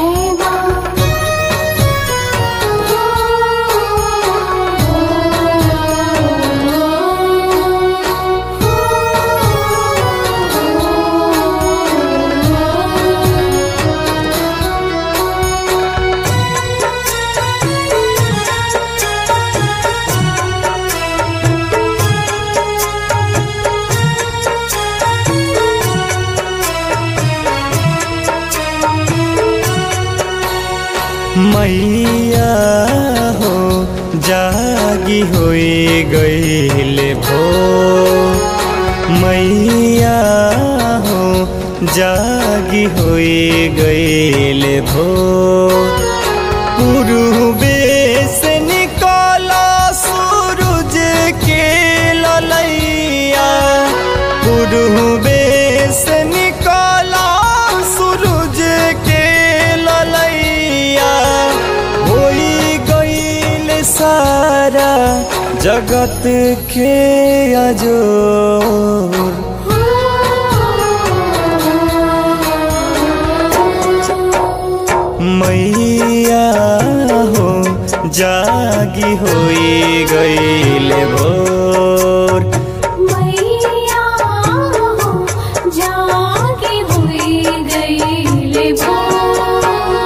जय मां मैया हो जागी होई गईले भो मैया हो जागी होई गईले भो पूर्वे से निकला सूरज के ललैया पूर्वे से निकला सूरज के ललैया होई गईल सारा जगत के अजोर मैया हो जागी होई गईले भोर मैया हो जागी हुई गईले भोर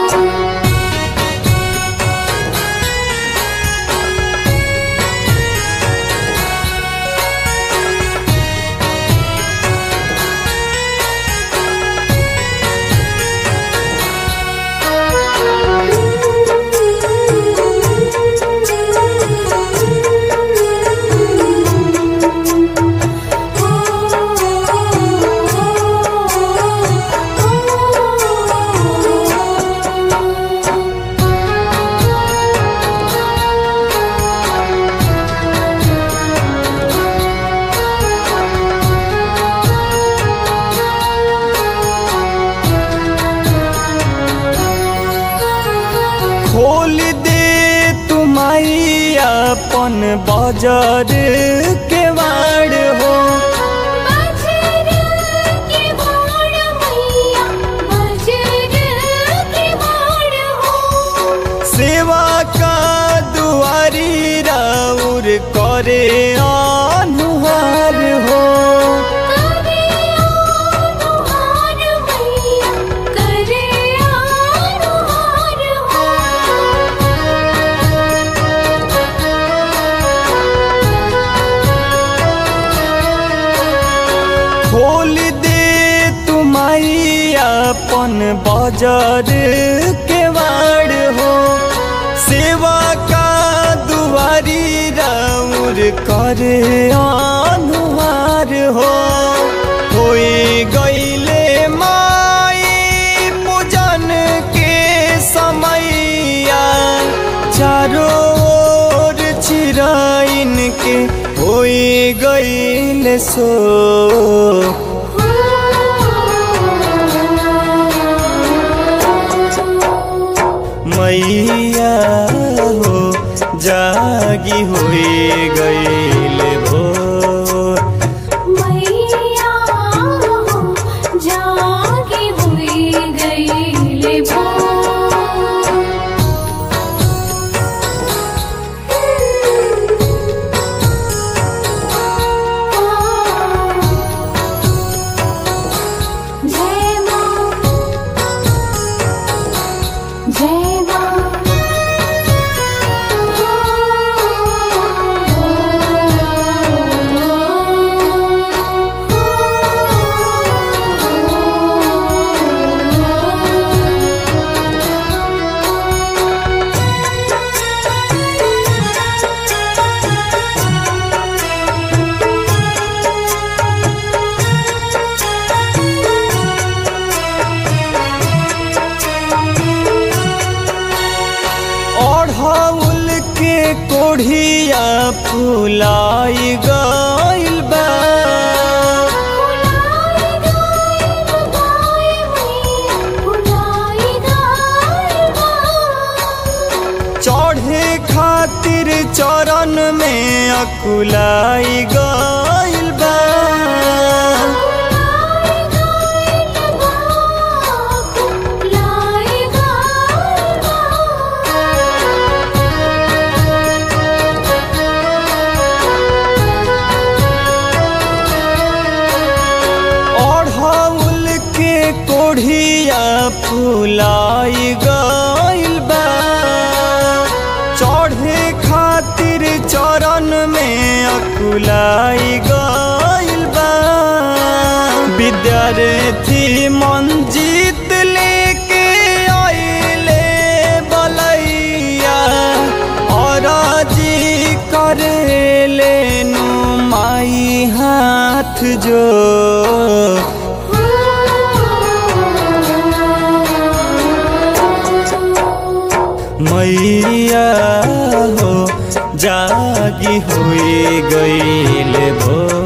खोल दे तुमाई अपन बाजार के वाड़ हो बजर के बाण मैया बजर के बाण हो सेवा का दुआरी राउर करे अनुहार हो करे अनुहार मैया करे अनुहार हो खोल दे तुमाई अपन बाजार के वाड़ हो सेवा का दुआरी राउर करे अनुहार हो होई गईले माई पूजन के समैया चारों ओर चिराइन के होई गईले सो मैया हो जागी हुई गईले भोर मैया हो जागी हुई गईले जय मां जय ओढ़ौल के कोढ़िया फुलाई गइल बा चढ़े खातिर चरण में अकुलाई गइल बा लाई फुलाई गइल बा चढ़े खातिर चरण में अकुलाई गइल बा विद्यार्थी मंजीत लेके आइले बलैया और जी करेले नु माई हाथ जो मैया हो जागी हुई गईल भो